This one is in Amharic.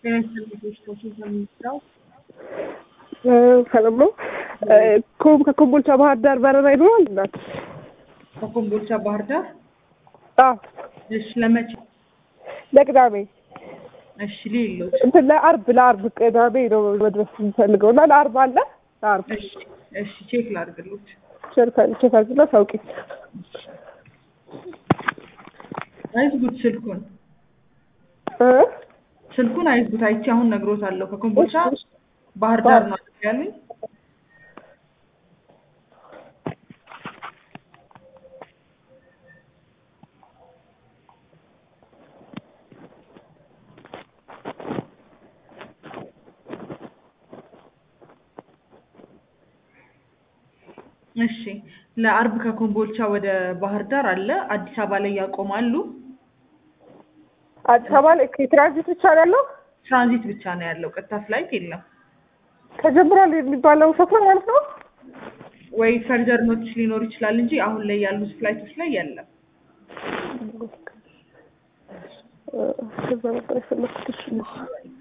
ሰላም ነው። ኮም ከኮምቦልቻ ባህር ዳር በረራ ይኖራል እናት? ከኮምቦልቻ ባህር ዳር? አዎ። እሺ ለመቼ? ለቅዳሜ እሺ ሌሎች? እንትን ለአርብ ለአርብ ቅዳሜ ነው መድረስ የምፈልገው እና ለአርብ አለ ለአርብ እሺ እሺ ቼክ ላድርግሎት። ቼክ አድርግና ታውቂ አይዝጉት ስልኩን እ ስልኩን አይዝጉት። አይቼ አሁን ነግሮታለሁ። ከኮምቦልቻ ባህር ዳር ነው ያለኝ። እሺ ለአርብ ከኮምቦልቻ ወደ ባህር ዳር አለ። አዲስ አበባ ላይ ያቆማሉ። አዲስ አበባ ላይ ትራንዚት ብቻ ነው ያለው? ትራንዚት ብቻ ነው ያለው። ቀጥታ ፍላይት የለም። ተጀምሯል የሚባለው ሰፈር ማለት ነው? ወይ ፈርዘር ኖቲስ ሊኖር ይችላል እንጂ አሁን ላይ ያሉት ፍላይቶች ላይ የለም። ከዛ ነበር የፈለኩት። እሺ